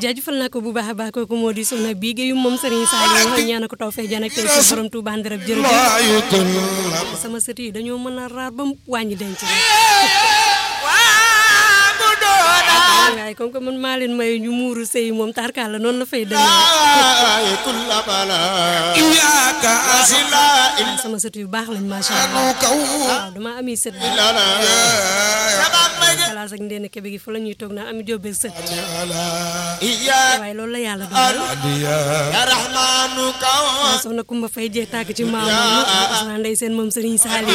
jaajëfal naa ko bu baax a baax kooku moo di soxna bii géeyu moom Serigne Saliou wax ñaan ko taw fee jan ak tey ci borom Touba Ndirab jërëjëf sama sët yi dañoo mën a raar ba mu wàññi denc rek waaye comme que man maa leen may ñu muuru sëy moom tarkaal la noonu la fay demee sama sët yu baax lañ macha allah waaw dama ami sët bi kalaas ak ndeen kebe gi fa la ñuy toog naa ami jóobe sët waaye loolu la yàlla dogal soxna Kumba Fay jee tàgg ci maam moom ndey seen moom Serigne Saliou